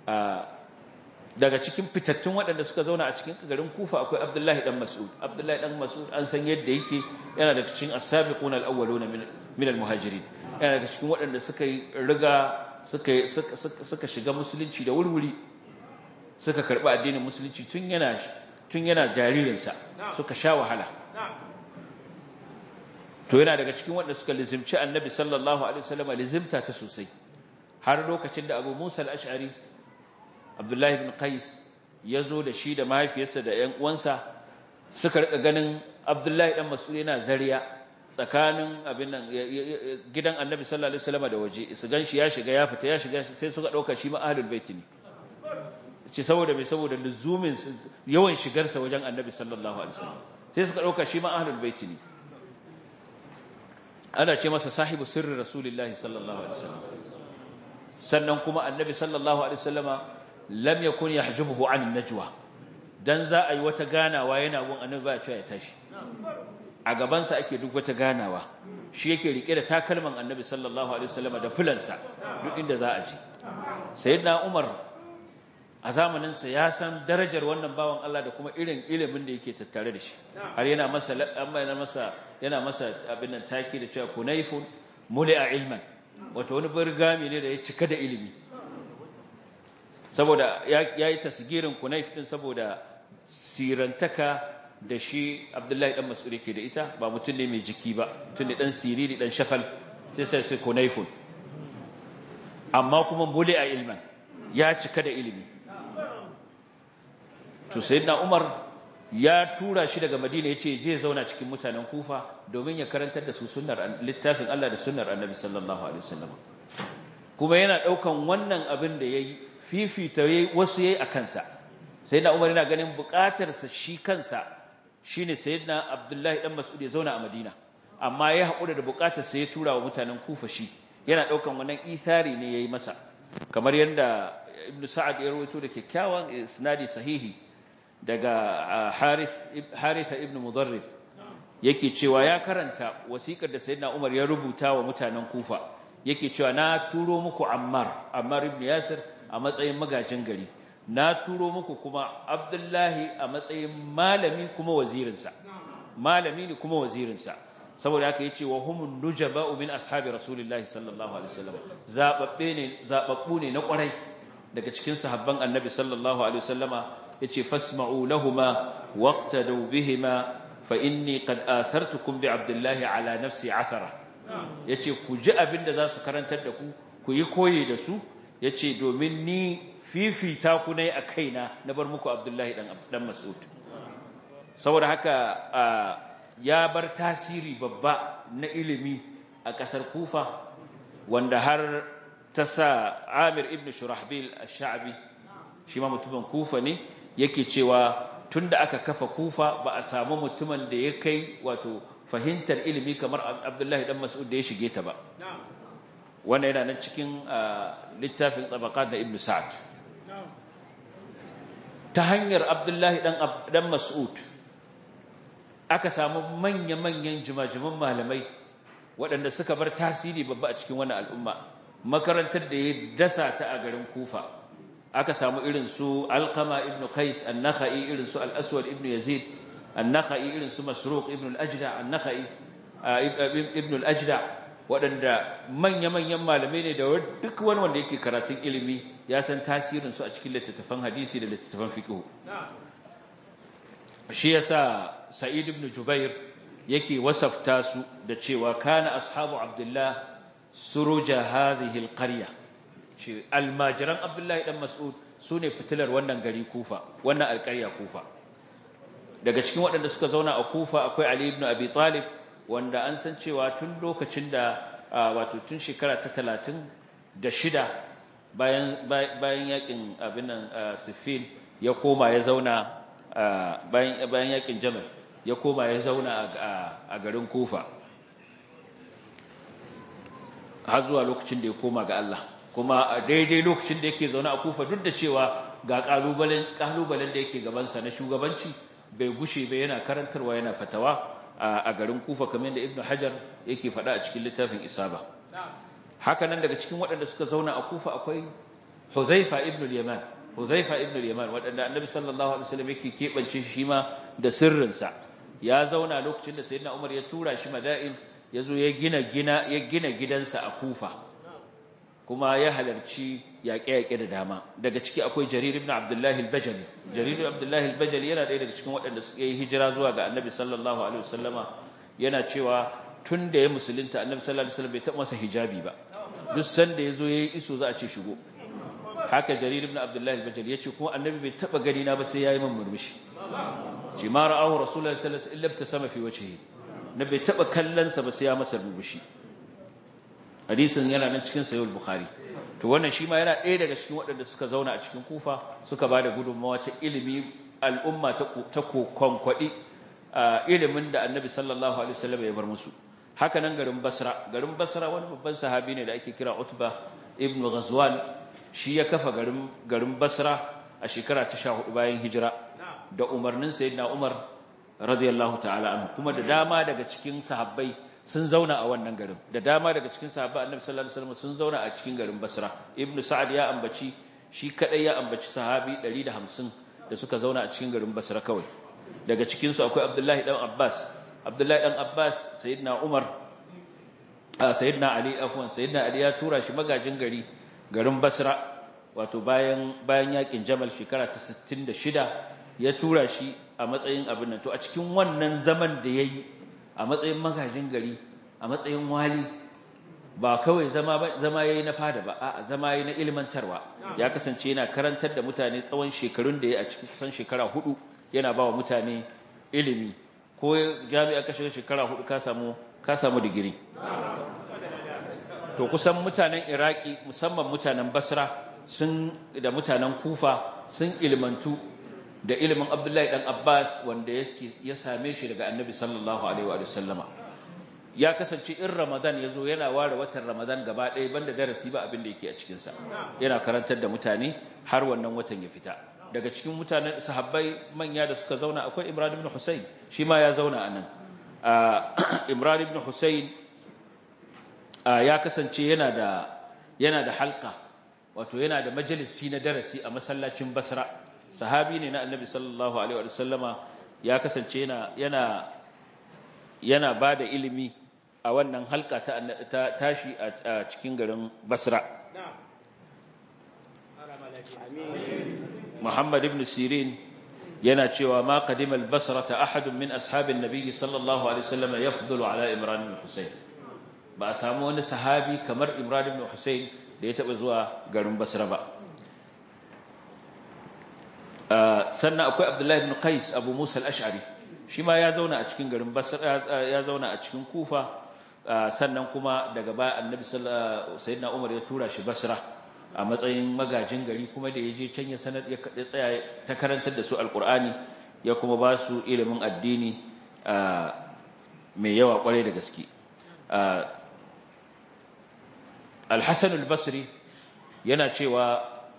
daga cikin fitattun waɗanda suka zauna a cikin garin kufa akwai abdullahi dan mas'ud abdullahi dan mas'ud an san yadda yake yana daga cikin as-sabiquna al-awwaluna min al-muhajirin yana daga cikin waɗanda suka yi riga suka suka shiga musulunci da wurwuri suka karɓi addinin musulunci tun yana tun yana jaririnsa suka sha wahala to yana daga cikin waɗanda suka lizimci annabi sallallahu alaihi wasallam lizimta ta sosai har lokacin da Abu Musa al-Ash'ari Abdullahi ibn Qais ya zo da shi da mahaifiyarsa da ƴan uwansa suka rika ganin Abdullahi dan Mas'ud yana zariya tsakanin abin nan gidan Annabi sallallahu alaihi wasallam da waje su ganshi ya shiga ya fita ya shiga sai suka dauka shi ma ahlul bait ne ce saboda mai saboda luzumin yawan shigarsa wajen Annabi sallallahu alaihi wasallam sai suka dauka shi ma ahlul bait ne ana ce masa sahibu sirri rasulullahi sallallahu alaihi wasallam sannan kuma annabi sallallahu alaihi wasallama lam yakun yahjubuhu an najwa dan za a yi wata ganawa yana gun annabi ba ya ya tashi a gaban sa ake duk wata ganawa shi yake rike da takalman annabi sallallahu alaihi wasallama da fulansa duk inda za a je sayyidina umar a zamanin sa ya san darajar wannan bawan Allah da kuma irin ilimin da yake tattare da shi har yana masa amma yana masa yana masa abin nan taki da cewa kunayfun muli'a ilman wato wani burgami ne da ya cika da ilimi saboda ya yi tasgirin kunayf din saboda sirantaka da shi abdullahi dan mas'ud yake da ita ba mutum ne mai jiki ba mutum ne dan siriri dan shafal sai sai sai kunayfun amma kuma muli'a ilman ya cika da ilimi to sayyidina umar ya tura shi daga madina ya ce je zauna cikin mutanen kufa domin ya karantar da su sunnar littafin Allah da sunnar annabi sallallahu alaihi wasallam kuma yana daukan wannan abin da yayi fifita yayi wasu yayi akan sa sayyidina umar yana ganin bukatar sa shi kansa shine sayyidina abdullahi dan mas'ud ya zauna a madina amma ya hakura da bukatar sa ya tura wa mutanen kufa shi yana daukan wannan ithari ne yayi masa kamar yanda ibnu sa'ad ya rawaito da kyakkyawan isnadi sahihi daga Haritha ibn Mudarrib yake cewa ya karanta wasikar da Sayyidina Umar ya rubuta wa mutanen Kufa yake cewa na turo muku Ammar Ammar ibn Yasir a matsayin magajin gari na turo muku kuma Abdullahi a matsayin malami kuma wazirinsa malami ne kuma wazirinsa saboda haka yace wa humun nujaba'u min ashabi rasulillahi sallallahu alaihi wasallam zababbe ne zababbu ne na kwarai daga cikin sahabban annabi sallallahu alaihi wasallama yace fasma'u lahumma waqtadu bihima fa inni qad athartukum bi abdullahi ala nafsi athara yace ku ji abinda za su karantar da ku ku yi koyi da su yace domin ni fifita ku ne a kaina na bar muku abdullahi dan dan mas'ud saboda haka ya bar tasiri babba na ilimi a kasar kufa wanda har ta sa amir ibn shurahbil ash-sha'bi shi ma mutumin kufa ne yake cewa tunda aka kafa kufa ba a samu mutumin da ya kai wato fahimtar ilimi kamar abdullahi dan mas'ud da ya shige ta ba wannan yana nan cikin littafin tabaqat na ibn sa'ad ta hanyar abdullahi dan dan mas'ud aka samu manya-manyan jimajiman malamai waɗanda suka bar tasiri babba a cikin wannan al'umma makarantar da ya dasa ta a garin kufa aka samu irin su alqama ibn qais an-nakhai irin su al-aswad ibn yazid an-nakhai irin su masruq ibn al-ajda an-nakhai ibn al-ajda waɗanda manya-manyan malamai ne da duk wani wanda yake karatun ilimi ya san tasirin su a cikin littattafan hadisi da littattafan fiqh shi yasa sa'id ibn jubair yake wasafta su da cewa kana ashabu abdullah suruja hadhihi al-qarya shi almajiran abdullahi dan mas'ud sune fitilar wannan gari kufa wannan alƙarya kufa daga cikin waɗanda suka zauna a kufa akwai ali ibn abi talib wanda an san cewa tun lokacin da wato tun shekara ta 36 bayan bayan yakin abin nan siffin ya koma ya zauna bayan bayan yakin jamal ya koma ya zauna a garin kufa har zuwa lokacin da ya koma ga Allah kuma a daidai lokacin da yake zaune a kufa duk da cewa ga kalubalen kalubalen da yake gabansa na shugabanci bai gushe ba yana karantarwa yana fatawa a garin kufa kamar da ibnu hajar yake faɗa a cikin littafin isaba haka nan daga cikin waɗanda suka zauna a kufa akwai Huzaifa ibn al-Yaman Huzaifa ibn al-Yaman wanda Annabi sallallahu alaihi wasallam yake kebance shi ma da sirrinsa ya zauna lokacin da Sayyidina Umar ya tura shi Madain yazo ya gina gina ya gina gidansa a Kufa kuma ya halarci yaƙe-yaƙe da dama daga ciki akwai Jarir ibn Abdullah al-Bajali Jarir ibn Abdullah al-Bajali yana ɗaya daga cikin waɗanda suka yi hijira zuwa ga Annabi sallallahu alaihi wasallama yana cewa tun da ya musulunta Annabi sallallahu alaihi wasallam bai taɓa masa hijabi ba duk sanda yazo yayi iso za a ce shigo haka Jarir ibn Abdullah al-Bajali yace kuma Annabi bai taɓa gani na ba sai yayi min murmushi ce ma ra'ahu Rasulullahi sallallahu alaihi wasallam illa ibtasama fi wajhihi na bai taɓa kallon sa ba sai ya masa murmushi hadisin yana nan cikin sahih bukhari to wannan shi ma yana ɗaya daga cikin waɗanda suka zauna a cikin kufa suka ba da gudunmawa ta ilimi al'umma ta kwankwaɗi ilimin da annabi sallallahu alaihi wasallam ya bar musu haka nan garin basra garin basra wani babban sahabi ne da ake kira utba ibn ghazwan shi ya kafa garin garin basra a shekara ta 14 bayan hijira da umarnin sayyidina umar radiyallahu ta'ala anhu kuma da dama daga cikin sahabbai sun zauna a wannan garin da dama daga cikin sahabba annabi sallallahu alaihi wasallam sun zauna a cikin garin Basra ibn Sa'ad ya ambaci shi kadai ya ambaci sahabi 150 da suka zauna a cikin garin Basra kawai daga cikin su akwai Abdullahi dan Abbas Abdullahi dan Abbas sayyidina Umar sayyidina Ali afwan sayyidina Ali ya tura shi magajin gari garin Basra wato bayan bayan yakin Jamal shekara ta 66 ya tura shi a matsayin abin nan to a cikin wannan zaman da yayi a matsayin magajin gari a matsayin wali ba kawai zama zama yayi na fada ba a'a zama yayi na ilmantarwa ya kasance yana karantar da mutane tsawon shekarun da yayi a cikin kusan shekara hudu yana bawa mutane ilimi ko jami'a ka shiga shekara hudu ka samu ka samu digiri to kusan mutanen Iraki musamman mutanen Basra sun da mutanen Kufa sun ilmantu da ilimin Abdullahi dan Abbas wanda ya same shi daga Annabi sallallahu alaihi wa sallama ya kasance in Ramadan yazo yana ware watan Ramadan gaba ɗaya banda darasi ba abin da yake a cikin sa yana karantar da mutane har wannan watan ya fita daga cikin mutanen sahabbai manya da suka zauna akwai Imran ibn Husayn shi ma ya zauna anan Imran ibn Husayn ya kasance yana da yana da halqa wato yana da majalisi na darasi a masallacin Basra sahabi ne na annabi sallallahu alaihi wa sallama ya kasance yana yana yana bada ilimi a wannan halka ta, ta tashi a cikin garin Basra Muhammad ibn Sirin yana cewa ma qadima al-Basra ahadun min ashabin nabiy sallallahu alaihi wasallam yafdulu ala Imran ibn Husayn ba a samu wani sahabi kamar Imran ibn Husayn da ya taba zuwa garin Basra ba sannan akwai Abdullahi ibn Qais Abu Musa al-Ash'ari shi ma ya zauna a cikin garin Basra ya zauna a cikin Kufa sannan kuma daga baya Annabi sallallahu sayyidina Umar ya tura shi Basra a matsayin magajin gari kuma da yaje can ya sanar ya tsaya ta karantar da su alqur'ani ya kuma ba su ilimin addini mai yawa kwarai da gaske Al-Hasan al-Basri yana cewa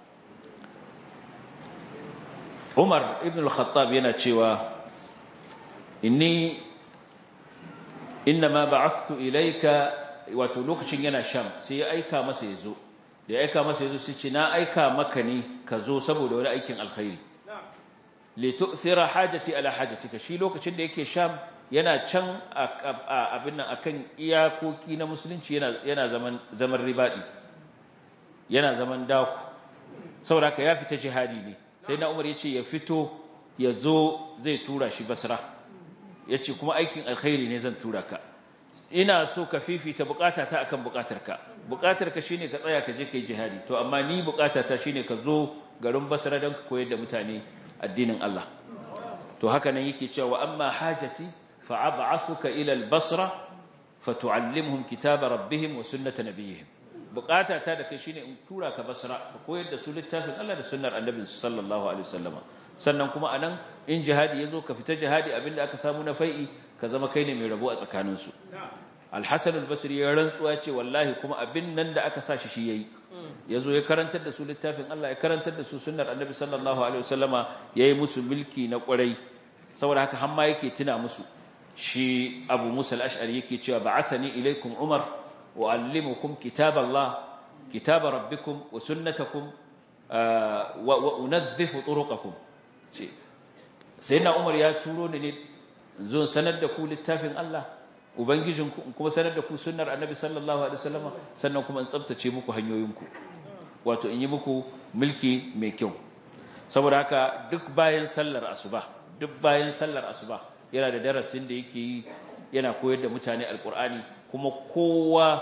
Umar ibn al-Khattab yana cewa inni innama ba'athtu ilayka wato lokacin yana sham sai ya aika masa yazo da ya aika masa yazo sai ce na aika maka ne ka zo saboda wani aikin alkhairi li tu'thira hajati ala hajatika shi lokacin da yake sham yana can abin nan akan iyakoki na musulunci yana yana zaman zaman ribadi yana zaman daku saboda ya fita jihadi ne sai na umar ya ce ya fito ya zo zai tura shi basra ya ce kuma aikin alkhairi ne zan tura ka ina so ka fifita bukatata akan bukatarka bukatarka shine ka tsaya ka je kai jihadi to amma ni bukatata shine ka zo garin basra don ka koyar da mutane addinin Allah to haka nan yake cewa amma hajati fa ab'athuka ila al-basra fatu'allimhum kitaba rabbihim wa sunnata nabiyihim bukata ta da kai shine in tura ka basra ka koyar da su littafin Allah da sunnar annabi sallallahu alaihi wasallama sannan kuma anan in jihadi yazo ka fita jihadi abinda aka samu na fai'i ka zama kai ne mai rabo a tsakanin su al-hasan al-basri ya rantsuwa ce wallahi kuma abin nan da aka sa shi shi yayi yazo ya karantar da su littafin Allah ya karantar da su sunnar annabi sallallahu alaihi wasallama yayi musu mulki na kwarai saboda haka hamma yake tuna musu shi abu musa al-ash'ari yake cewa ba'athani ilaikum umar وأعلمكم كتاب الله كتاب ربكم وسنتكم wa unadhifu turuqakum ce sayyidina Umar ya turo ni ne zo sanar da ku littafin Allah ubangijinku kuma sanar da ku sunnar annabi sallallahu alaihi wasallam sannan kuma in tsaftace muku hanyoyinku wato in yi muku mulki mai kyau saboda haka duk bayan sallar asuba duk bayan sallar asuba yana da darasin da yake yi yana koyar da mutane alkur'ani kuma kowa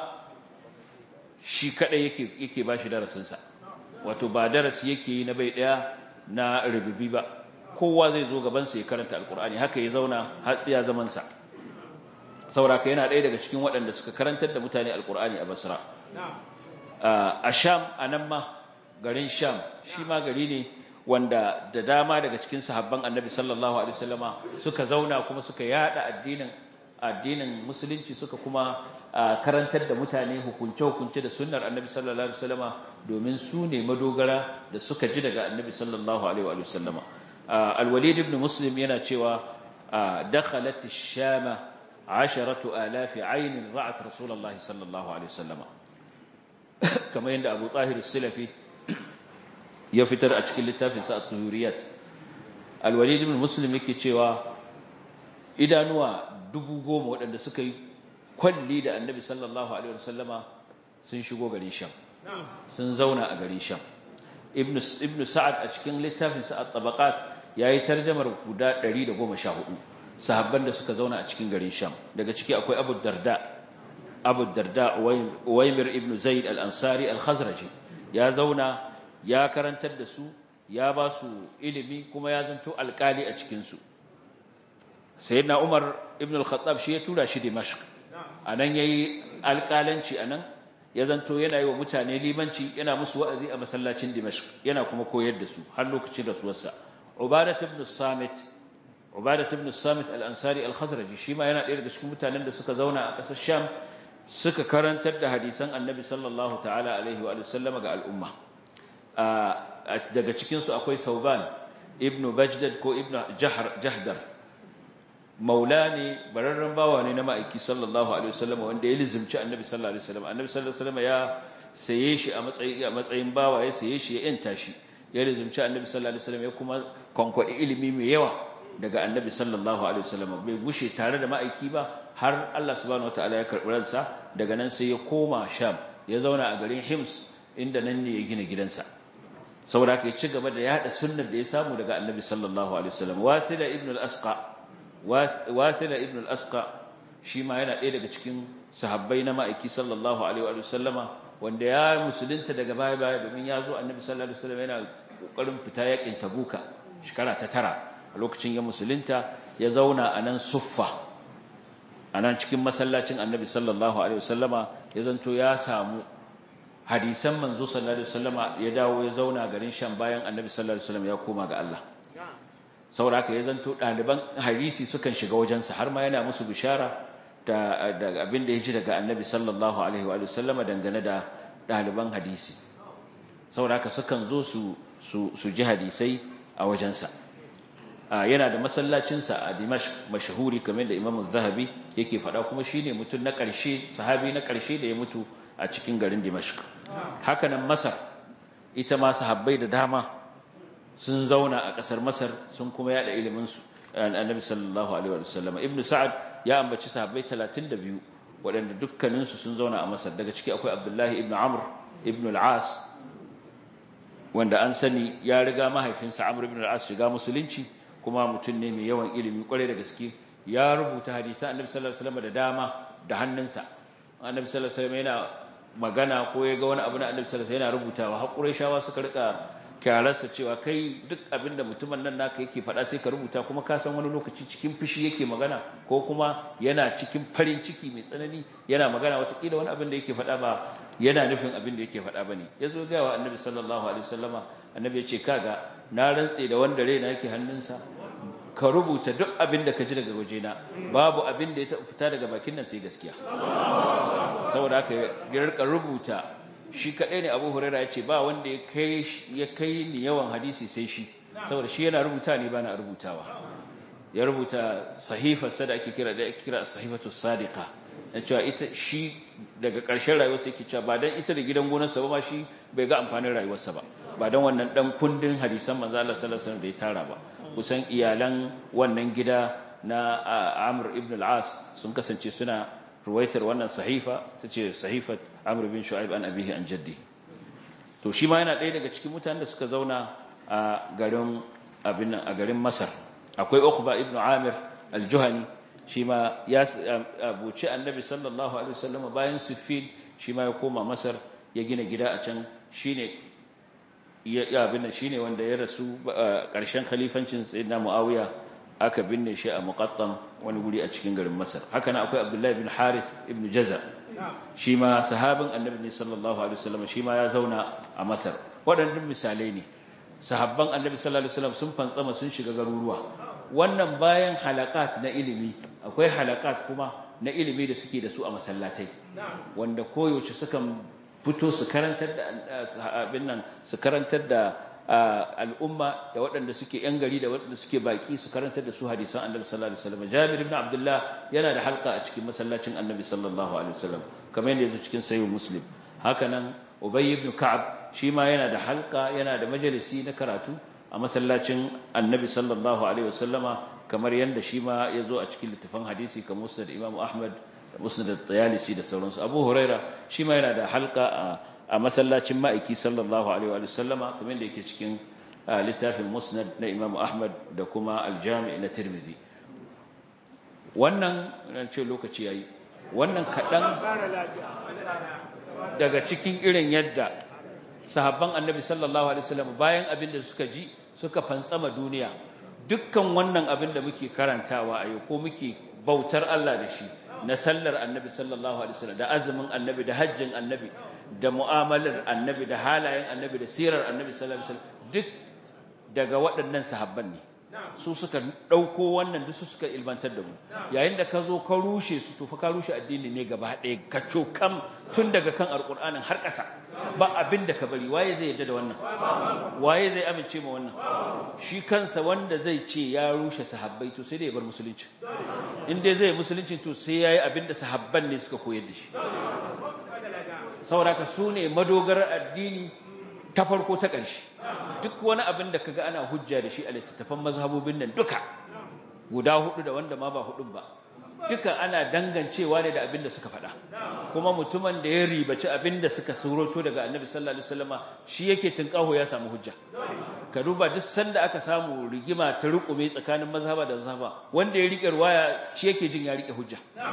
shi kadai yake yake bashi darasin sa wato ba darasi yake yi na bai daya na rububi ba kowa zai zo gaban sa ya karanta alkur'ani haka ya zauna har tsiya zaman sa saboda yana ɗaya daga cikin waɗanda suka karantar da mutane alkur'ani a basra a sham anan ma garin sham shi ma gari ne wanda da dama daga cikin sahabban annabi sallallahu alaihi wasallama suka zauna kuma suka yada addinin addinin musulunci suka kuma karantar da mutane hukunce hukunce da sunnar annabi sallallahu alaihi wasallama domin su ne madogara da suka ji daga annabi sallallahu alaihi wasallama al-walid ibn muslim yana cewa dakhalat ash-shama 10000 ayn ra'at rasulullah sallallahu alaihi wasallama kamar yadda abu tahir as-salafi ya fitar a cikin littafinsa a tuhuriyat alwalid ibn muslim yake cewa idanuwa dubu goma waɗanda suka yi kwalli da annabi sallallahu alaihi wasallama sun shigo garin sham sun zauna a garin sham ibn sa'ad a cikin littafinsa a tabaqat yayi tarjamar guda 114 sahabban da suka zauna a cikin garin sham daga ciki akwai abu darda abu darda waymir ibn zaid al-ansari al-khazraji ya zauna ya karantar da su ya ba su ilimi kuma ya zanto alkali a cikinsu sayyidina umar ibn al-khattab shi ya tura shi dimashq anan yayi alkalanci anan ya zanto yana yi wa mutane limanci yana musu wa'azi a masallacin dimashq yana kuma koyar da su har lokacin rasuwarsa ubadah ibn samit ubadah ibn samit al-ansari al-khazraji shi ma yana ɗaya daga cikin mutanen da suka zauna a ƙasar sham suka karantar da hadisan annabi sallallahu ta'ala alaihi wa sallama ga al'umma daga cikinsu akwai sauban ibn bajdad ko ibn jahdar maula ne bararren bawa ne na ma'aiki sallallahu alaihi wasallam wanda ya lizimci annabi sallallahu alaihi wasallam annabi sallallahu alaihi wasallam ya saye shi a matsayin a matsayin bawa ya saye shi ya yanta shi ya lizimci annabi sallallahu alaihi wasallam ya kuma konkwadi ilimi mai yawa daga annabi sallallahu alaihi wasallam bai gushe tare da ma'aiki ba har Allah subhanahu wataala ya karbi ransa daga nan sai ya koma sham ya zauna a garin hims inda nan ne ya gina gidansa saboda haka ya ci gaba da yada sunnar da ya samu daga annabi sallallahu alaihi wasallam wasila ibn al-asqa wasila ibn al-asqa shi ma yana ɗaya daga cikin sahabbai na ma'aiki sallallahu alaihi wasallama wanda ya musulunta daga baya baya domin ya zo annabi sallallahu alaihi wasallam yana kokarin fita yakin tabuka shekara ta tara a lokacin ya musulunta ya zauna a nan suffa a nan cikin masallacin annabi sallallahu alaihi wasallama ya zanto ya samu hadisan manzo sallallahu alaihi wasallama ya dawo ya zauna garin Sham bayan Annabi sallallahu alaihi wasallam ya koma ga Allah saboda ya zanto daliban hadisi sukan shiga wajensa har ma yana musu bishara da da abin da yaji daga Annabi sallallahu alaihi wa sallama dangane da daliban hadisi saboda sukan zo su su su ji hadisai a wajensa yana da masallacinsa a Dimashq mashhuri kamar da Imam Az-Zahabi yake faɗa kuma shine mutum na ƙarshe sahabi na ƙarshe da ya mutu a cikin garin Dimashq hakanan Masar ita ma sahabbai da dama sun zauna a ƙasar Masar sun kuma yada ilimin su Annabi sallallahu alaihi wa sallam Ibn Sa'ad ya ambaci sahabbai 32 waɗanda dukkanin su sun zauna a Masar daga ciki akwai Abdullahi ibn Amr ibn al-As wanda an sani ya riga mahaifinsa Amr ibn al-As shiga musulunci kuma mutum ne mai yawan ilimi kwarai da gaske ya rubuta hadisan Annabi sallallahu alaihi wasallam da dama da hannunsa Annabi sallallahu alaihi wasallam yana magana ko ya ga wani abu na Annabi sallallahu alaihi wasallam yana rubutawa har Qurayshawa suka rika kyararsa cewa kai duk abin da mutumin nan naka yake faɗa sai ka rubuta kuma ka san wani lokaci cikin fushi yake magana ko kuma yana cikin farin ciki mai tsanani yana magana watakila wani abin da yake faɗa ba yana nufin abin da yake faɗa ba ne ya zo gawa annabi sallallahu alaihi wasallama annabi ya ce kaga na rantse da wanda raina yake hannunsa ka rubuta duk abin da ka ji daga wajena babu abin da ya taɓa fita daga bakin nan sai gaskiya saboda haka ya rika rubuta shi kaɗai ne abu huraira ya ce ba wanda ya kai ni yawan hadisi sai shi saboda shi yana rubuta ne ba na rubutawa ya rubuta sahifarsa da ake kira da ake kira sahifatu sadiqa na cewa ita shi daga ƙarshen rayuwarsa yake cewa ba dan ita da gidan gonarsa ba ma shi bai ga amfanin rayuwarsa ba ba don wannan dan kundin hadisan manzo Allah sallallahu alaihi wasallam da ya tara ba kusan iyalan wannan gida na Amr ibn al-As sun kasance suna ruwaitar wannan sahifa tace sahifat Amr bin Shu'aib an abihi an jaddi to shi ma yana ɗaya daga cikin mutanen da suka zauna a garin abin a garin Masar akwai Uqba ibn Amir al-Juhani shi ma ya abuci annabi sallallahu alaihi wasallam bayan Siffin shi ma ya koma Masar ya gina gida a can shine ya abin nan shine wanda ya rasu ƙarshen khalifancin sayyidina Muawiya aka binne shi a Muqattam wani guri a cikin garin Masar haka nan akwai Abdullah ibn Harith ibn Jaza shi ma sahabin annabi ne sallallahu alaihi wasallam shi ma ya zauna a Masar waɗannan misalai ne sahabban annabi sallallahu alaihi wasallam sun fantsama sun shiga garuruwa wannan bayan halakat na ilimi akwai halakat kuma na ilimi da suke da su a masallatai wanda koyaushe sukan fito su karantar da abin nan su karantar da al'umma da waɗanda suke yan gari da waɗanda suke baki su karantar da su hadisan annabi sallallahu alaihi wasallam Jabir ibn Abdullah yana da halka a cikin masallacin annabi sallallahu alaihi wasallam kamar yadda yake cikin sahih Muslim haka nan Ubay ibn Ka'ab shi ma yana da halka yana da majalisi na karatu a masallacin annabi sallallahu alaihi wasallama kamar yadda shi ma ya zo a cikin littafin hadisi kamar musnad imam ahmad da musnad at-tayalisi da sauransu abu huraira shi ma yana da halka a masallacin ma'aiki sallallahu alaihi wasallama kamar yadda yake cikin littafin musnad na imam ahmad da kuma al-jami' na tirmidhi wannan ran ce lokaci yayi wannan kadan daga cikin irin yadda sahabban annabi sallallahu alaihi wasallam bayan abin da suka ji suka fantsama duniya dukkan wannan abin da muke karantawa a yau ko muke bautar Allah da shi na sallar annabi sallallahu alaihi wasallam da azumin annabi da hajjin annabi da mu'amalar annabi da halayen annabi da sirar annabi sallallahu alaihi wasallam duk daga waɗannan sahabban ne su suka ɗauko wannan duk su suka ilmantar da mu yayin da ka zo ka rushe su to fa ka rushe addini ne gaba ɗaya ka cokam tun daga kan alƙur'anin har ƙasa ba abin da ka bari waye zai yarda da wannan waye zai amince ma wannan shi kansa wanda zai ce ya rushe sahabbai to sai dai ya bar musulunci in dai zai musulunci to sai yayi abin da sahabban ne suka koyar da shi saboda ka su ne madogarar addini ta farko ta ƙarshe duk wani abin da kaga ana hujja da shi a littattafan mazhabobin nan duka guda hudu da wanda ma ba hudun ba duka ana dangancewa ne da abin da suka faɗa kuma mutumin da ya ribaci abin da suka suroto daga annabi sallallahu alaihi wasallama shi yake tunƙaho ya samu hujja ka duba duk sanda aka samu rigima ta rukume tsakanin mazhaba da mazhaba wanda ya rike ruwaya shi yake jin ya rike hujja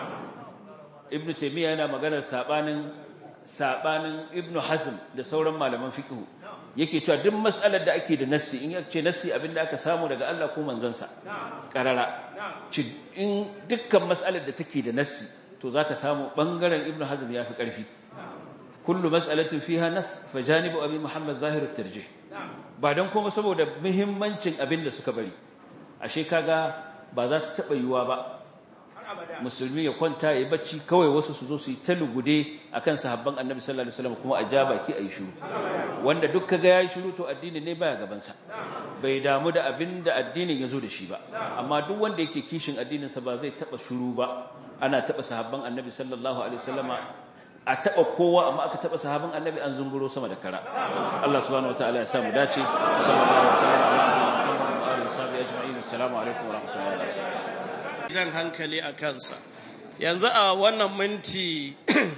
ibnu taymiya yana maganar sabanin sabanin ibnu hazm da sauran malaman fiqh yake cewa duk mas'alar da ake da nassi in yace nassi abinda aka samu daga Allah ko manzansa karara in dukkan mas'alar da take da nassi to zaka samu bangaren ibnu hazm yafi karfi kullu mas'alatin fiha nas fa janibu abi muhammad zahir at-tarjih ba dan kuma saboda muhimmancin abinda suka bari ashe kaga ba za ta taba yiwa ba musulmi ya kwanta ya bacci kawai wasu su zo su yi ta lugude akan sahabban annabi sallallahu alaihi wasallam kuma a ja baki a yi shiru wanda duk kaga yayi shiru to addini ne baya gaban sa bai damu da abin da addinin ya zo da shi ba amma duk wanda yake kishin addinin sa ba zai taba shiru ba ana taba sahabban annabi sallallahu alaihi wasallama a taba kowa amma aka taba sahabban annabi an zunguro sama da kara Allah subhanahu wataala ya sa mu dace sallallahu alaihi wasallam wa alihi wa sahbihi ajma'in assalamu alaikum wa rahmatullahi wa barakatuh jan hankali a kansa yanzu a wannan minti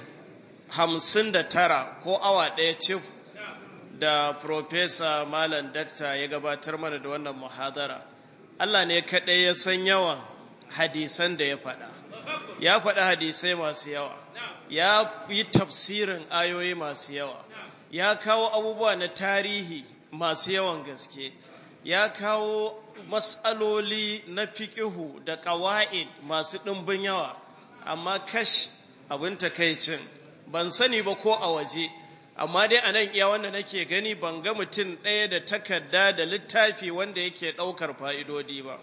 hamsin da tara ko awa ɗaya cif da Profesa Malam Dakta ya gabatar mana da wannan muhadara Allah ne kaɗai ya san yawan hadisan da ya faɗa ya faɗa hadisai masu yawa ya yi tafsirin ayoyi masu yawa ya kawo abubuwa na tarihi masu yawan gaske ya kawo matsaloli na fikihu da ƙawa'id masu ɗimbin yawa amma kash abin takaicin ban sani ba ko a waje amma dai a nan iya wanda nake gani ban ga mutum ɗaya da takarda da littafi wanda yake ɗaukar fa'idodi ba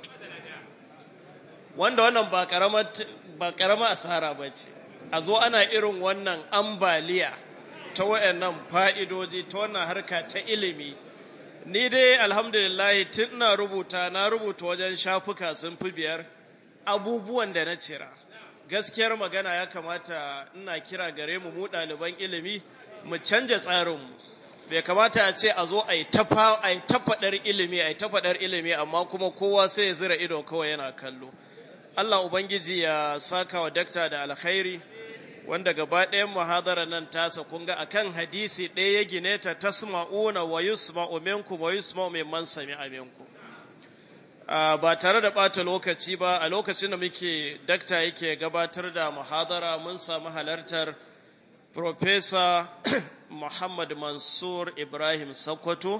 wanda wannan ba ƙarama asara ba ce a zo ana irin wannan ambaliya ta wayannan fa'idodi ta wannan harka ta ilimi ni dai alhamdulillah tun ina rubuta na rubuta wajen shafuka sun fi biyar abubuwan da na cira gaskiyar magana ya kamata ina kira gare mu mu ɗaliban ilimi mu canja tsarinmu bai kamata a ce a zo a yi tafaɗar ilimi a yi tafaɗar ilimi amma kuma kowa sai ya zira ido kawai yana kallo Allah Ubangiji ya saka wa dakta da alkhairi wanda gaba ɗayan muhadara nan tasa kun ga akan hadisi ɗaya ya gine ta tasma'una wa yusma'u minkum wa yusma'u mimman sami'a minkum ba tare da ɓata lokaci ba a lokacin da muke dakta yake gabatar da muhadara mun samu halartar Profesa Muhammad Mansur Ibrahim Sokoto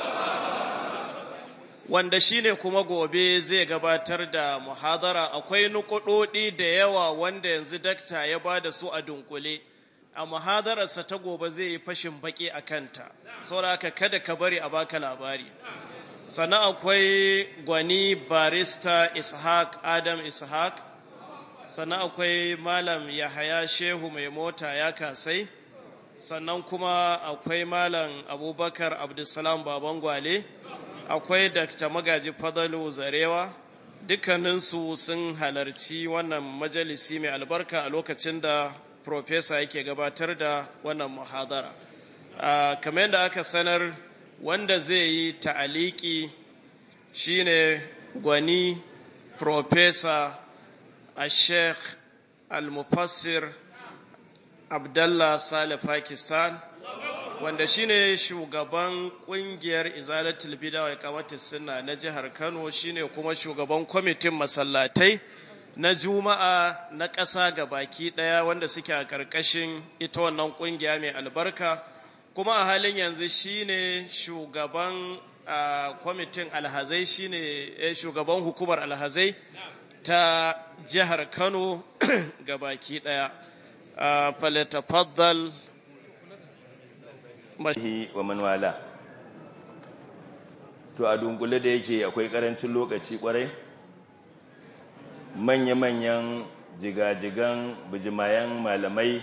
wanda shine kuma gobe zai gabatar da muhadara akwai nukudodi da yawa wanda yanzu dakta ya ba da su a dunkule a muhadararsa ta gobe zai yi fashin baki a kanta saboda kada ka bari a baka labari sannan akwai gwani barista ishaq adam ishaq sannan akwai malam yahaya shehu mai mota ya kasai sannan kuma akwai malam abubakar abdulsalam baban gwale akwai Dr. Magaji Fadalu Zarewa dukkaninsu sun halarci wannan majalisi mai albarka a lokacin da Profesa yake gabatar da wannan muhadara. Kamar yadda aka sanar wanda zai yi ta'aliki shine gwani Profesa a Sheikh Al-Mufassir Abdallah Saleh Pakistan. wanda shine shugaban kungiyar izalatul bid'a wa iqamatus sunna na jihar Kano shine kuma shugaban kwamitin masallatai na juma'a na ƙasa ga baki ɗaya wanda suke a ƙarƙashin ita wannan ƙungiya mai albarka kuma a halin yanzu shine shugaban kwamitin alhazai shine shugaban hukumar alhazai ta jihar Kano ga baki ɗaya falatafaddal wa manwala to a dunkule da yake akwai karancin lokaci kwarai manya-manyan jigajigan bijimayen malamai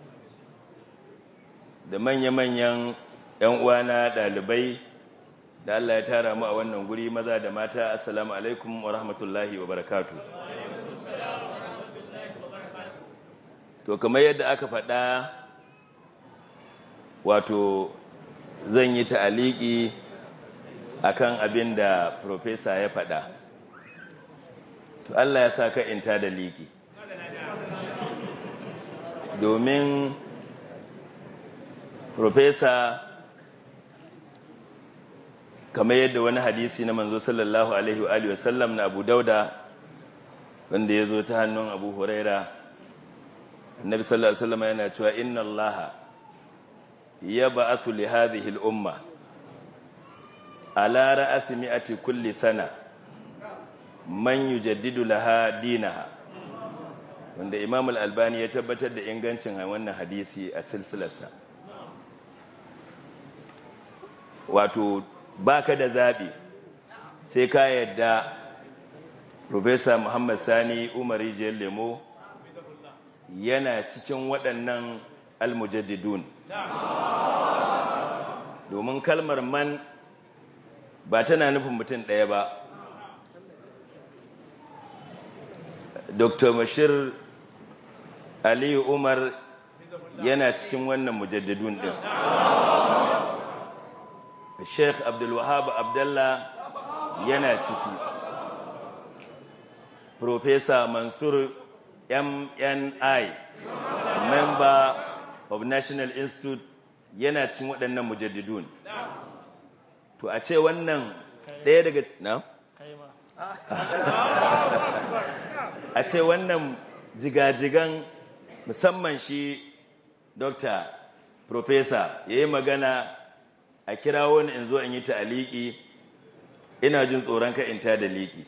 da manya-manyan 'yan uwana ɗalibai da Allah ya tara mu a wannan guri maza da mata assalamu alaikum wa rahmatullahi wa barakatu to kamar yadda aka faɗa wato zan yi ta'aliki akan abin da profesa ya faɗa to Allah ya sa ka inta da liki domin profesa kamar yadda wani hadisi na manzo sallallahu alaihi wa alihi wasallam na Abu Dauda wanda ya zo ta hannun Abu Huraira Annabi sallallahu alaihi wasallam yana cewa inna Allaha يبعث لهذه الأمة على رأس مئة كل سنة من يجدد لها دينها wanda Imam Al-Albani ya tabbatar da ingancin wannan hadisi a silsilarsa wato baka da zabi sai ka yadda Professor Muhammad Sani Umar Rijiyar Lemo yana cikin waɗannan almujaddidun domin kalmar man ba tana nufin mutum ɗaya ba dr bashir aliyu umar yana cikin wannan mujaddidun ɗin sheikh abdulwahab abdallah yana ciki Professor mansur mni member of National Institute yana cikin waɗannan mujaddidun. To a ce wannan ɗaya daga na? A ce wannan jigajigan musamman shi Dokta Professor ya yi magana a kira wani in zo in yi ta'aliki ina jin tsoron ka in ta da liki.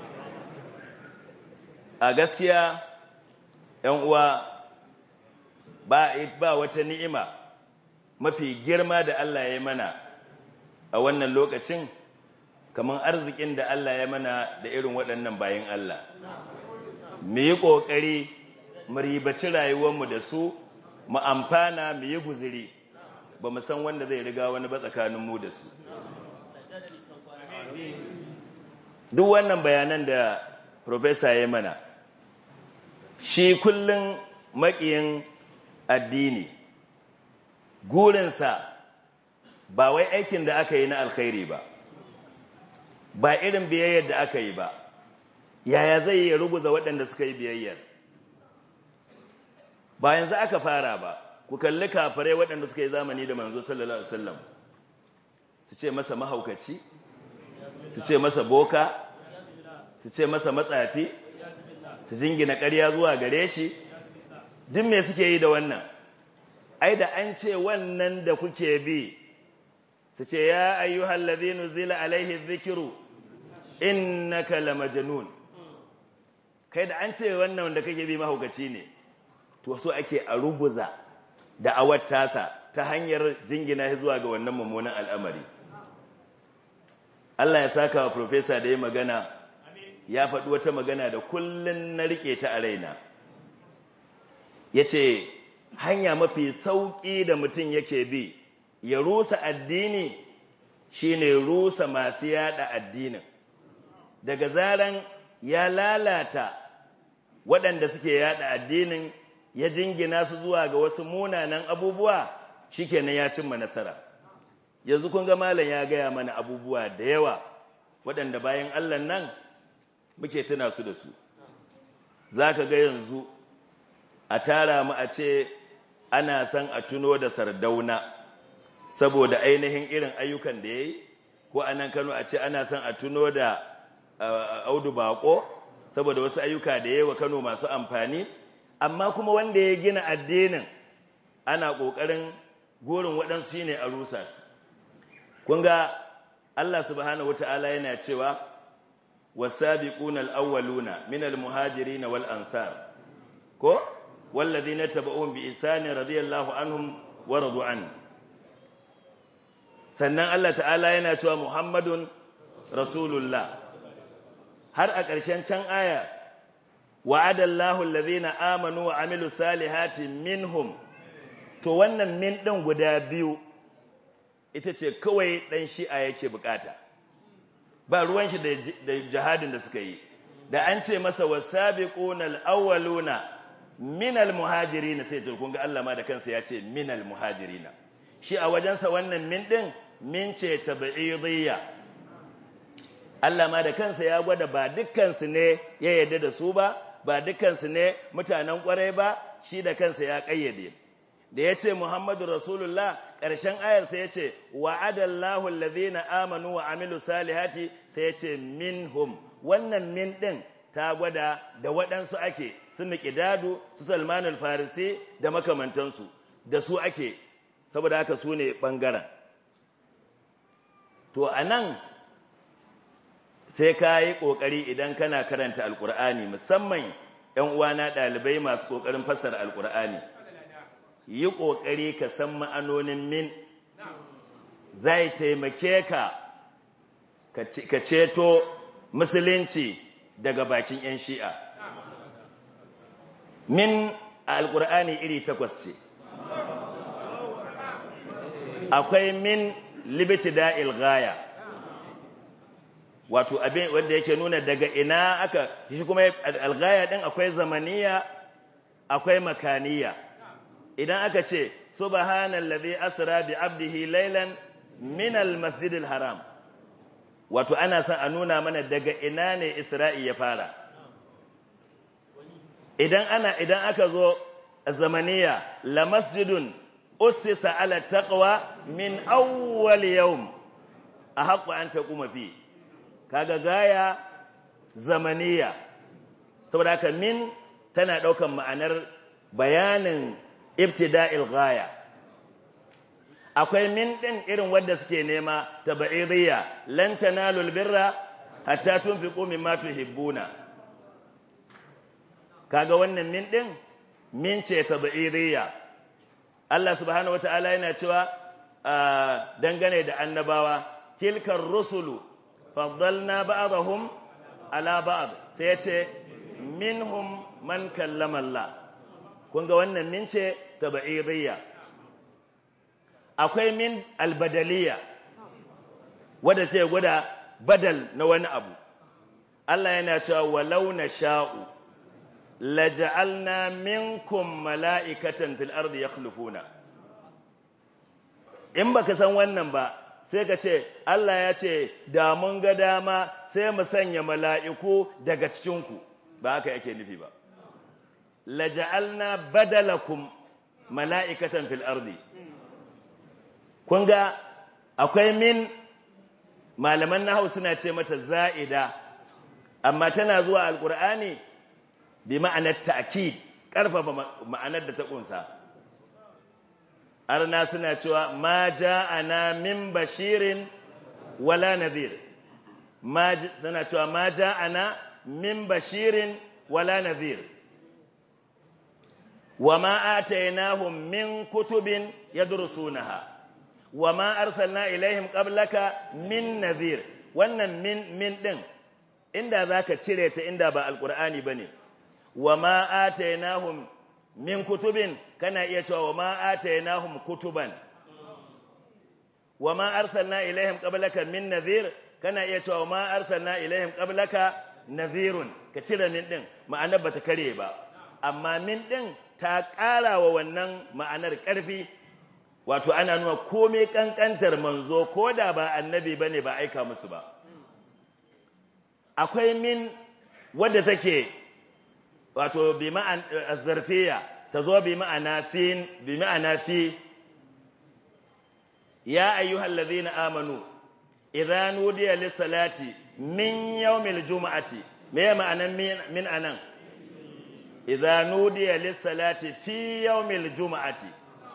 A gaskiya, ‘yan uwa’ ba, ba wata ni'ima mafi girma da Allah ya mana a wannan lokacin kamar arzikin da Allah ya mana da irin waɗannan bayan Allah mu yi ƙoƙari mu ribaci rayuwarmu da su mu amfana mu yi guziri ba mu san wanda zai riga wani ba tsakaninmu da su duk wannan bayanan da profesa ya mana shi kullum maƙiyin addini gurinsa ba wai aikin da aka yi na alkhairi ba ba irin biyayyar da aka yi ba yaya zai yi ruguza waɗanda suka yi biyayyar ba yanzu aka fara ba ku kalli kafirai waɗanda suka yi zamani da manzo sallallahu alaihi wasallam su ce masa mahaukaci su ce masa boka su ce masa matsafi su jingina ƙarya zuwa gare shi duk me suke yi da wannan ai da an ce wannan da kuke bi su ce ya ayyuhal ladhina zila alaihi dhikru innaka lamajnun kai da an ce wannan wanda kake bi mahaukaci ne to so ake a rubuza da awar tasa ta hanyar jingina zuwa ga wannan mummunan al'amari Allah ya saka wa profesa da ya magana ya faɗi wata magana da kullun na rike ta a raina ya ce hanya mafi sauƙi da mutum yake bi ya rusa addini shine rusa masu yada addinin daga zaran ya lalata waɗanda suke yada addinin ya jingina su zuwa ga wasu munanan abubuwa shikenan ya cimma nasara yanzu kun ga malam ya gaya mana abubuwa da yawa waɗanda bayan Allah nan muke tuna su da su zaka ga yanzu a tara mu a ce ana son a tuno da sardauna saboda ainihin irin ayyukan da yayi ko anan Kano a ce ana son a tuno da Audu Bako saboda wasu ayyuka da yayi wa Kano masu amfani amma kuma wanda ya gina addinin ana ƙoƙarin gorin waɗansu shi ne a rusa su kun ga Allah subhanahu wata'ala yana cewa wasabiquna al-awwaluna min al-muhajirin wal ansar ko walladhina tabauhum bi ihsan radiyallahu anhum wa radu an sannan Allah ta'ala yana cewa muhammadun rasulullah har a ƙarshen can aya wa'ada Allahu allazina amanu wa amilu salihati minhum to wannan min din guda biyu ita ce kawai dan shi'a yake bukata ba ruwan shi da jihadin da suka yi da an ce masa wasabiquna alawwaluna min almuhajirin sai to kun ga Allah ma da kansa ya ce min almuhajirin shi a wajensa wannan min din min ce tab'idiyya Allah ma da kansa ya gwada ba dukkan su ne ya yarda da su ba ba dukansu ne mutanen kwarai ba shi da kansa ya kayyade da ya ce muhammadu rasulullah ƙarshen ayar sai ya ce wa'adallahu allazina amanu wa amilu salihati sai ya ce minhum wannan min ɗin ta gwada da waɗansu ake su miƙidadu su salman farisi da makamantansu da su ake saboda haka su ne ɓangaren to a nan sai ka yi ƙoƙari idan kana karanta alƙur'ani musamman ‘yan uwana ɗalibai masu ƙoƙarin fassara alƙur'ani yi ƙoƙari ka san ma'anonin min zai taimake ka ka ceto musulunci daga bakin ‘yan shi'a min a alƙur'ani iri takwas ce akwai min libiti da'il gaya wato abin wanda yake nuna daga ina aka shi kuma algaya din akwai zamaniya akwai makaniya idan aka ce subhanallazi asra bi abdihi laylan min almasjidil haram wato ana son a nuna mana daga ina ne isra'i ya fara idan ana idan aka zo zamaniya la masjidun ussisa ala taqwa min awwal yawm ahqqu an taquma fi kaga gaya zamaniya saboda haka min tana daukan ma'anar bayanin ibtida'il gaya akwai min din irin wanda suke nema tabaidiyya lan tanalul birra hatta tunfiqu mimma tuhibbuna kaga wannan min din min ce tabaidiyya Allah subhanahu wataala yana cewa dangane da annabawa tilkar rusulu faddalna ba'dahum ala ba'd sai yace minhum man kallama Allah kun ga wannan min ce tabaidiyya akwai min albadaliya wadda ce gwada badal na wani abu Allah yana cewa walau na sha'u laja'alna minkum mala'ikatan fil ardi yakhlufuna in baka san wannan ba sai ka ce Allah ya ce da mun ga dama sai mu sanya mala'iku daga cikinku ba haka yake nufi ba laja'alna badalakum mala'ikatan fil ardi kun ga akwai min malaman nahau suna ce mata za'ida amma tana zuwa alkur'ani bi ma'anar ta'kid karfafa ma'anar da ta kunsa arna suna cewa ma ja'ana min bashirin wala nadhir ma suna cewa ma ja'ana min bashirin wala nadhir وما آتيناهم من كتب يدرسونها وما أرسلنا إليهم قبلك من نذير wannan min min din inda zaka cire ta inda ba alqur'ani bane wama atainahum min kutubin kana iya cewa wama atainahum kutuban wama arsalna ilaihim qablaka min nadhir kana iya cewa wama arsalna ilaihim qablaka nadhirun ka cire min din ma'anar bata kare ba amma min din ta ƙara wa wannan ma'anar ƙarfi wato ana nuna komai ƙanƙantar manzo ko da ba annabi ba ne ba aika musu ba akwai min wadda take wato bi ma'ana zarfiya ta zo bi ma'ana fi bi ma'ana fi ya ayyuhal ladhina amanu idza nudiya lis-salati min yawmil juma'ati me ma'anan min anan idza nudiya lis-salati fi yawmil juma'ati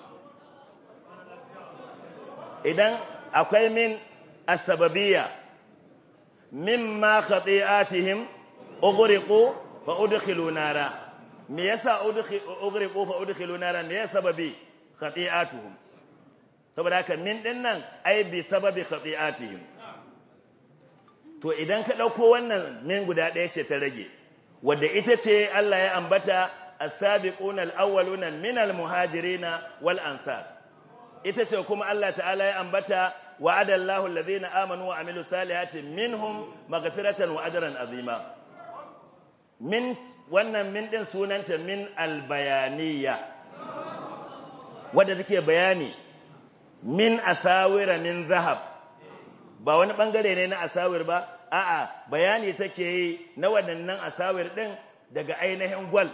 idan akwai min as-sababiyya mimma khati'atihim ughriqu fa udkhilu nara me yasa ughriqu fa udkhilu nara me yasa sababi khati'atuhum saboda haka min din nan ai bi sababi khati'atihim to idan ka dauko wannan min guda ɗaya ce ta rage wadda ita ce Allah ya ambata as-sabiquna al-awwaluna min al-muhajirin wal ansar ita ce kuma Allah ta'ala ya ambata wa'ada Allahu alladhina amanu wa amilus salihati minhum maghfiratan wa ajran azima min wannan min din sunanta min al-bayaniyya wadda take bayani min asawira min zahab ba wani bangare ne na asawir ba a'a bayani take yi na waɗannan asawir ɗin daga ainihin gwal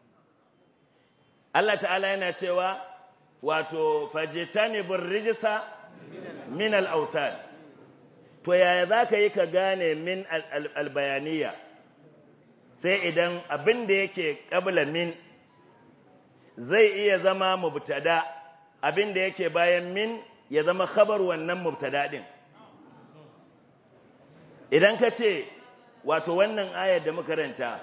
Allah ta'ala yana cewa wato fajitanibur rijisa min al-awthan to yaya zaka yi ka gane min al-bayaniya sai idan abin da yake qabla min zai iya zama mubtada abin da yake bayan min ya zama khabar wannan mubtada din idan ka ce wato wannan ayar da makaranta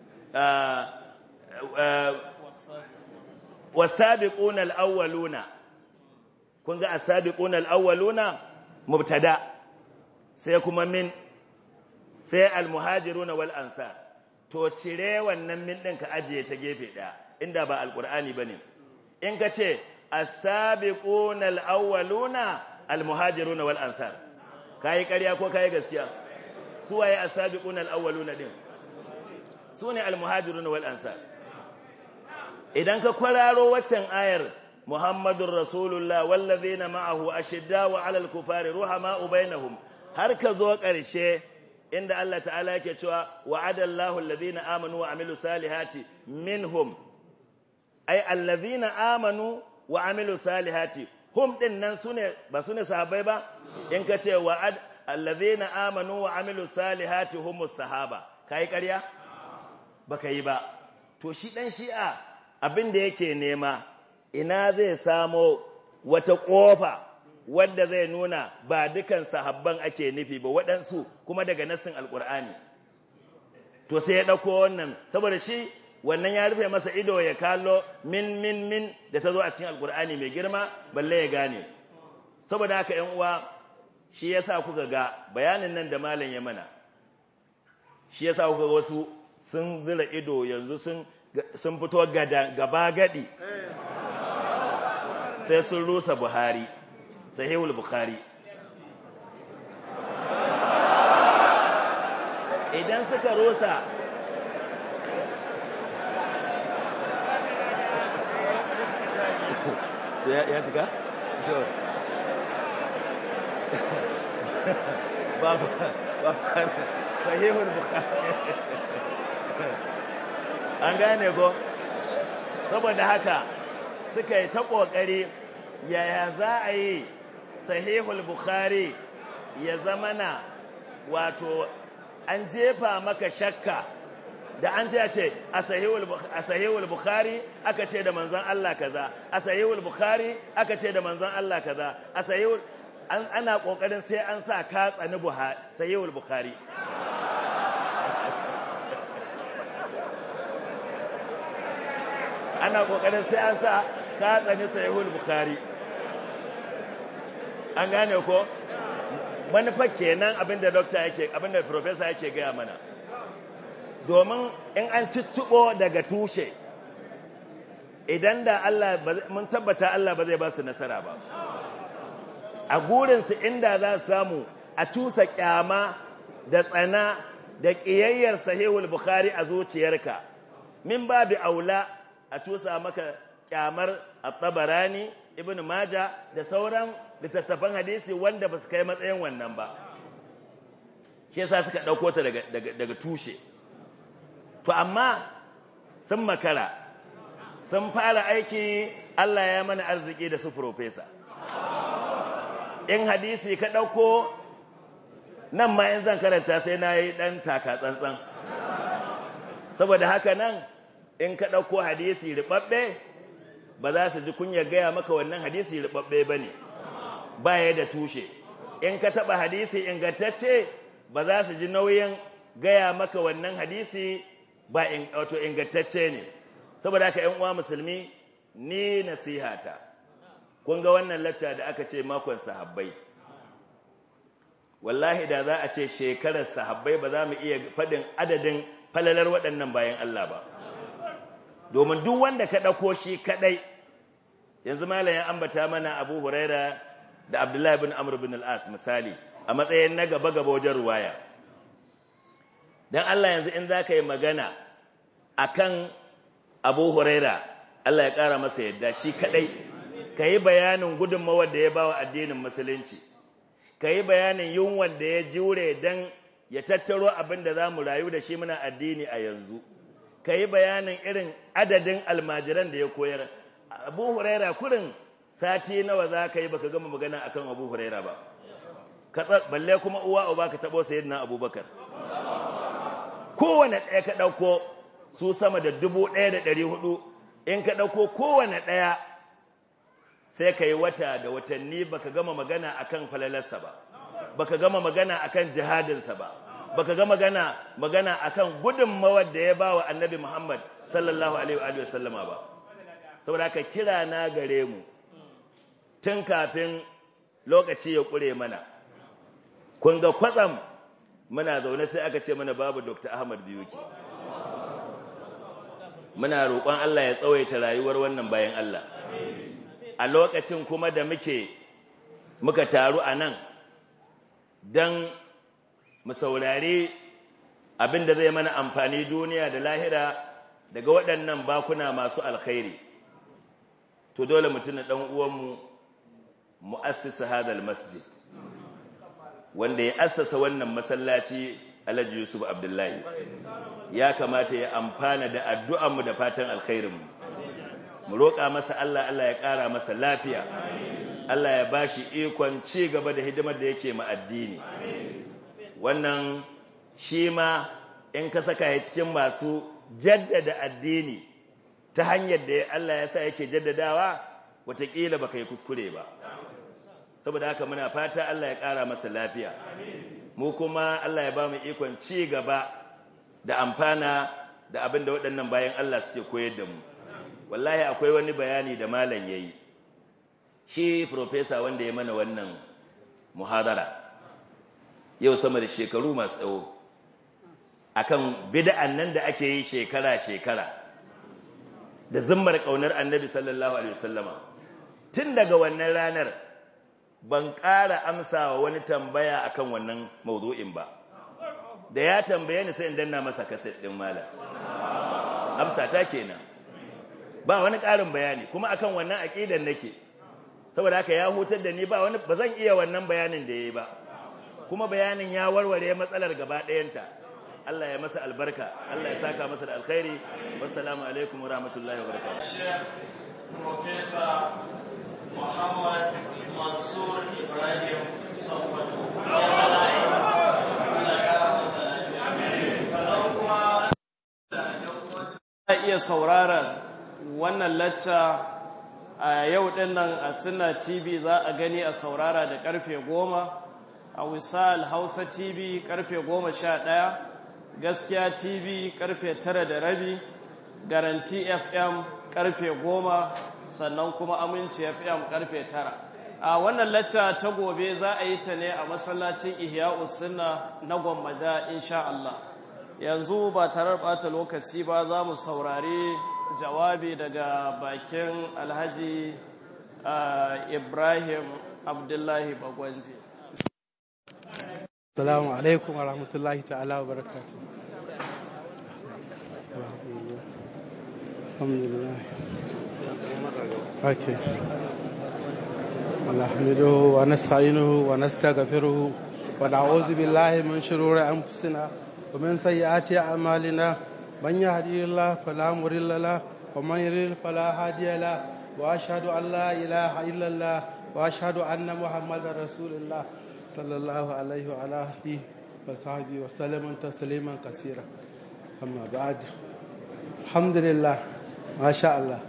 wasabiquna alawwaluna kun ga asabiquna alawwaluna mubtada sai kuma min sai almuhajiruna wal ansar to cire wannan min din ka ajiye ta gefe daya inda ba alqur'ani bane in ka ce asabiquna alawwaluna almuhajiruna wal ansar kai ƙarya ko kai gaskiya su waye asabiquna alawwaluna din sune almuhajiruna wal ansar idan ka kwararo waccan ayar muhammadur rasulullah wallazina ma'ahu ashiddau 'alal kufari ruhama'u bainahum har ka zo ƙarshe inda Allah ta'ala yake cewa wa'adallahu allazina amanu wa amilu salihati minhum ay allazina amanu wa amilu salihati hum din nan sune ba sune sahabbai ba in ka ce wa'ad allazina amanu wa amilu salihati humus sahaba kai ƙarya baka yi ba to shi dan shi'a abin da yake nema ina zai samo wata ƙofa wadda zai nuna ba dukan sahabban ake nufi ba waɗansu kuma daga nassin alƙur'ani to sai ya ɗauko wannan saboda shi wannan ya rufe masa ido ya kallo min min min da ta zo a cikin alƙur'ani mai girma balle ya gane saboda haka ‘yan uwa shi ya sa kuka ga bayanin nan da malam ya mana shi ya sa kuka wasu sun zira ido yanzu sun sun fito gaba gadi sai sun rusa buhari sahihul bukhari idan suka rusa ya cika? ba ba sahihul bukhari an gane ko saboda haka suka yi ta kokari yaya za a yi sahihul bukhari ya zama na wato an jefa maka shakka da an ce ce a sahihul bukhari aka ce da manzon Allah kaza a sahihul bukhari aka ce da manzon Allah kaza a sahihul ana kokarin sai an sa ka tsani buhari sahihul bukhari ana kokarin sai an sa ka tsani sahihul bukhari an gane ko manufar kenan abinda doctor yake abinda professor yake gaya mana domin in an ciccibo daga tushe idan da Allah mun tabbata Allah ba zai ba su nasara ba a gurinsu inda za su samu a cusa kyama da tsana da ƙiyayyar sahihul bukhari a zuciyarka min babu aula a cusa maka kyamar at-tabarani ibn maja da sauran littattafan hadisi wanda ba su kai matsayin wannan ba shi yasa suka ɗauko ta daga, daga tushe to amma sun makara sun fara aiki Allah ya mana arziki da su profesa in hadisi ka ɗauko nan ma in zan karanta sai na yi ɗan taka tsantsan saboda haka nan in ka ɗauko hadisi riɓaɓɓe ba za su ji kunyar gaya maka wannan hadisi riɓaɓɓe ba ne ba ya da tushe in ka taɓa hadisi ingantacce ba za su ji nauyin gaya maka wannan hadisi ba wato ingantacce ne saboda haka ‘yan uwa musulmi ni nasihata kun ga wannan lacca da aka ce makon sahabbai wallahi da za a ce shekarar sahabbai ba za mu iya faɗin adadin falalar waɗannan bayan Allah ba domin duk wanda ka ɗauko shi kaɗai yanzu malayin ambata mana abu huraira da abdullahi bin amr bin al'as misali a matsayin na gaba-gaba wajen ruwaya don Allah yanzu in za ka yi magana a kan abu huraira Allah ya ƙara masa yadda shi kaɗai ka yi bayanin gudunmawar da ya ba wa addinin musulunci ka yi bayanin yunwar da ya jure don ya tattaro abin da za mu rayu da shi muna addini a yanzu ka yi bayanin irin adadin almajiran da ya koyar abu huraira kurin sati nawa za ka yi baka gama magana akan abu huraira ba balle kuma uwa uba ka taɓo sayyidina abubakar kowane ɗaya ka ɗauko su sama da dubu ɗaya da ɗari hudu in ka ɗauko kowane ɗaya sai ka yi wata da watanni baka gama magana akan falalarsa ba baka gama magana akan jihadinsa ba baka gama magana magana akan gudunmawar da ya ba wa annabi Muhammad sallallahu alaihi wa sallama ba saboda haka kira na gare mu tun kafin lokaci ya kure mana kun ga kwatsam muna zaune sai aka ce mana babu Dr. Ahmad Biyuki muna roƙon Allah ya tsawaita rayuwar wannan bayan Allah a lokacin kuma da muke muka taru a nan don mu saurari abin da zai mana amfani duniya da lahira daga waɗannan bakuna masu alkhairi to dole mutum ɗan uwanmu mu'assisa hadal masjid wanda ya assasa wannan masallaci Alhaji Yusuf Abdullahi ya kamata ya amfana da addu'anmu da fatan alkhairinmu mu roƙa masa Allah Allah ya ƙara masa lafiya Allah ya bashi ikon ci gaba da hidimar da yake ma addini wannan shi ma in ka saka ya cikin masu jaddada addini ta hanyar da Allah ya sa yake jaddadawa wataƙila baka yi kuskure ba saboda haka muna fata Allah ya ƙara masa lafiya mu kuma Allah ya ba mu ikon ci gaba da amfana da abin da waɗannan bayan Allah suke koyar da mu wallahi akwai wani bayani da malam ya yi shi profesa wanda ya mana wannan muhadara yau sama da shekaru masu tsawo akan bid'an nan da ake yi shekara-shekara da zimmar ƙaunar annabi sallallahu alaihi wasallama tun daga wannan ranar ban ƙara amsa wa wani tambaya akan wannan mawdu'in ba da ya tambaye ni sai in danna masa kaset din malam amsa ta kenan ba wani ƙarin bayani kuma akan wannan aqidan nake saboda haka ya hutar da ni ba wani ba zan iya wannan bayanin da yayi ba kuma bayanin ya warware matsalar gaba ɗayanta Allah ya masa albarka Allah ya saka masa da alkhairi wassalamu alaikum wa rahmatullahi wa barakatuh Professor Muhammad Mansur Ibrahim Sokoto. Sannan kuma a iya sauraron wannan lacca a yau din nan a Sunna TV za a gani a saurara da karfe goma a Wisal Hausa TV karfe goma sha ɗaya Gaskiya TV karfe tara da rabi Garanti FM karfe goma sannan kuma Aminci FM karfe tara a wannan lacca ta gobe za a yi ta ne a masallacin Ihya'us Sunna na Gwammaja insha Allah yanzu ba tare da bata lokaci ba za mu saurari jawabi daga bakin alhaji ibrahim abdullahi bagwanji Assalamu alaikum wa rahmatullahi ta'ala wa barakatu. Alhamdulillah. Okay. نحمده ونستعينه ونستغفره ونعوذ بالله من شرور أنفسنا ومن سيئات أعمالنا من يهدي الله فلا مضل له ومن يضلل فلا هادي له وأشهد أن لا إله إلا الله وأشهد أن محمدا رسول الله صلى الله عليه وعلى آله وصحبه وسلم تسليما كثيرا أما بعد الحمد لله ما شاء الله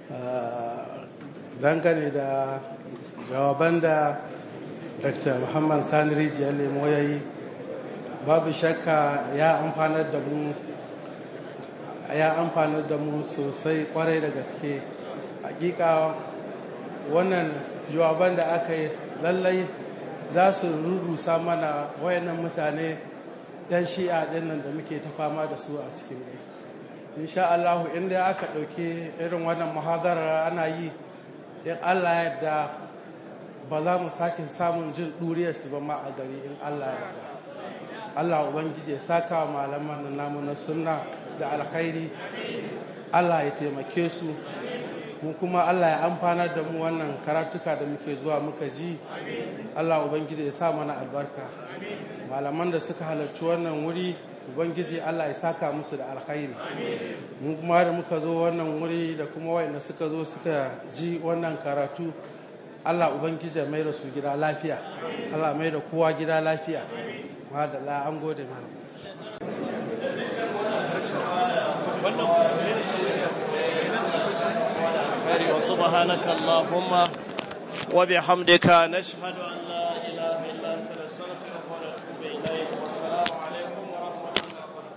dangane da jawaban da dr muhammad sani rijiyar lemo ya yi babu shakka ya amfanar da mu ya amfanar da mu sosai kwarai da gaske hakika wannan jawaban da aka yi lallai za su rurusa mana wayannan mutane yan shi'a dinnan da muke ta fama da su a cikin gari insha Allah inda aka ɗauki irin wannan muhadarar ana yi in Allah yadda ba za mu sake samun jin ɗuriyarsu ba ma a gari in Allah yadda Allah Ubangiji ya saka wa malaman na namu na sunna da alkhairi Allah ya taimake su mu kuma Allah ya amfanar da mu wannan karatuka da muke zuwa muka ji Allah Ubangiji ya sa mana albarka malaman da suka halarci wannan wuri Ubangiji Allah ya saka musu da alkhairi mu kuma da muka zo wannan wuri da kuma wayanda suka zo suka ji wannan karatu Allah Ubangiji mai da su gida lafiya Allah mai da kowa gida lafiya madalla an gode mana وسبحانك اللهم وبحمدك نشهد أن